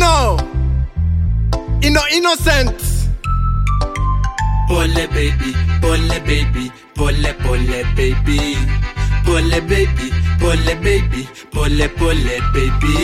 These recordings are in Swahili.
Ino Ino Innocent Pole baby, pole baby, pole pole baby. Pole baby, pole baby, pole pole baby.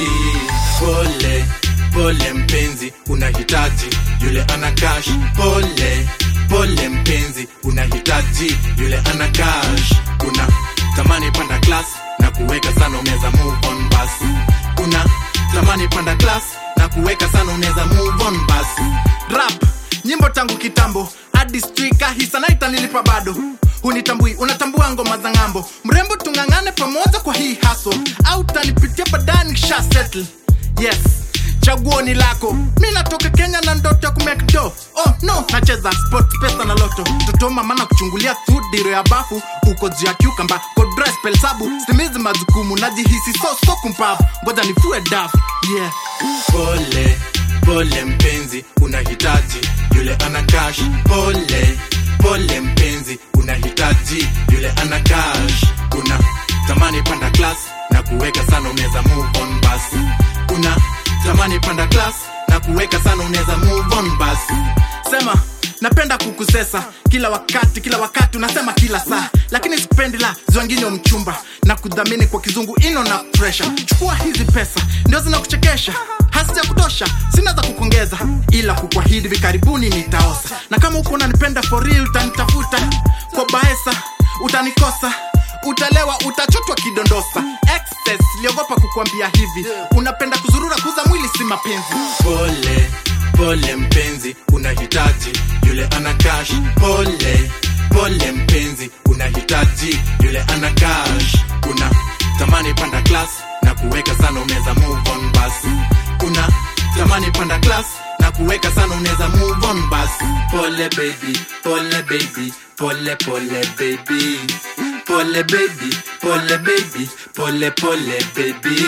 Pole, pole mpenzi, unahitaji yule ana cash. Pole, pole mpenzi, unahitaji yule ana cash. Una tamani panda class na kuweka sana unaweza move on basi. Una tamani panda class na kuweka sana unaweza move on basi. Rap nyimbo tangu kitambo hadi strika hisanaita nilipa bado hunitambui unatambua ngoma za ng'ambo mrembo tung'ang'ane pamoja kwa hii haso au tanipitia baadaye nikisha settle yes chaguo ni lako mi natoka kenya na ndoto ya kumekdo oh no nacheza sport pesa na loto toto mama na kuchungulia tu diro ya bafu uko juu ya cucumber kodres pelsabu simizi majukumu najihisi so so kumpavu ngoja nifue daf yeah pole pole mpenzi unahitaji yule ana cash pole pole mpenzi unahitaji yule ana cash una tamani panda class na kuweka sana unaweza move on basi una tamani panda class na kuweka sana unaweza move on basi sema napenda kukusesa kila wakati kila wakati unasema kila saa lakini sipendi la zwangine mchumba na kudhamini kwa kizungu ino na pressure chukua hizi pesa ndio zinakuchekesha hasija kutosha sina za kukongeza ila kukwahidi hivi karibuni nitaosa na kama uko unanipenda for real utanitafuta kwa baesa utanikosa utalewa utachotwa kidondosa excess liogopa kukwambia hivi unapenda kuzurura kuza mwili si mapenzi pole pole mpenzi unahitaji yule ana cash pole pole mpenzi unahitaji yule ana cash una tamani panda class na kuweka sana unaweza move on basi una tamani panda class na kuweka sana unaweza move on basi pole baby pole baby pole pole baby pole baby pole baby pole pole baby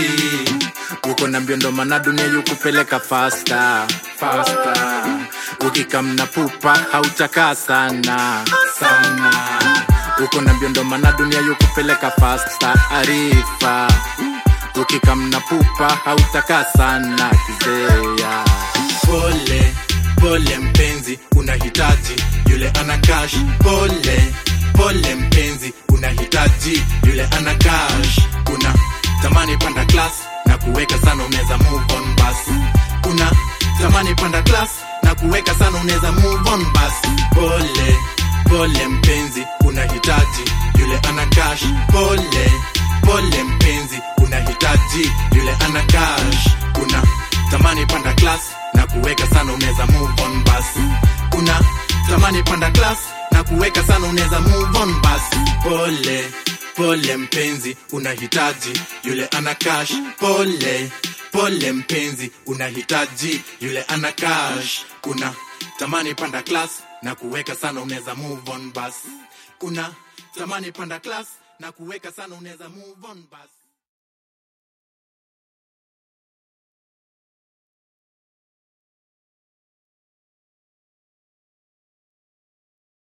uko na mbio ndo maana dunia yukupeleka fasta fasta ukikamna pupa hautakaa sana sana uko na mbio ndo maana dunia yukupeleka fasta arifa ukikamna pupa hautakaa sana kizea pole pole mpenzi unahitaji yule ana cash pole pole mpenzi unahitaji yule ana cash una tamani panda class na kuweka sana unaweza move on basi una tamani panda class na kuweka sana unaweza move on basi pole pole mpenzi unahitaji yule ana cash pole pole mpenzi unahitaji yule ana cash una tamani panda class na kuweka sana unaweza move on basi una tamani panda class na kuweka sana unaweza move on basi pole pole mpenzi unahitaji yule ana cash pole pole mpenzi unahitaji yule ana cash una tamani panda class na kuweka sana unaweza move on basi una tamani panda class na kuweka sana unaweza move on basi